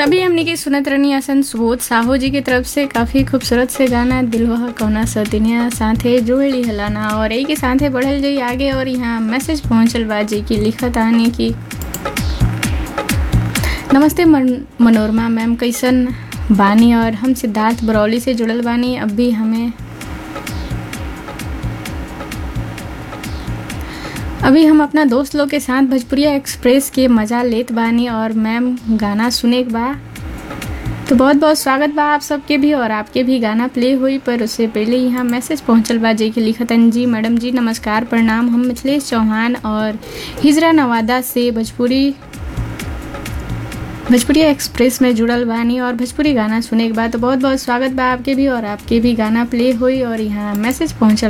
तभी हमने की सुनत रहनी असन सुबोध साहू जी की तरफ से काफ़ी खूबसूरत से गाना दिलवा कौना सतिनिया साथे जोड़ी हलाना और यही के साथे बढ़ल जाई आगे और यहाँ मैसेज पहुँचल बा जी की लिखत आने की नमस्ते मन, मनोरमा मैम कैसन बानी और हम सिद्धार्थ बरौली से जुड़ल बानी अब भी हमें अभी हम अपना दोस्त लोग के साथ भोजपुरिया एक्सप्रेस के मज़ा लेत बानी और मैम गाना सुने के बा तो बहुत बहुत स्वागत बा आप सबके भी और आपके भी गाना प्ले हुई पर उससे पहले यहाँ मैसेज पहुँचल बा जे के लिखतन जी मैडम जी नमस्कार प्रणाम हम मिथिलेश चौहान और हिजरा नवादा से भोजपुरी भोजपुरी एक्सप्रेस में जुड़ल बानी और भोजपुरी गाना सुने के बाद तो बहुत बहुत स्वागत बा आपके भी और आपके भी गाना प्ले हुई और यहाँ मैसेज पहुँचल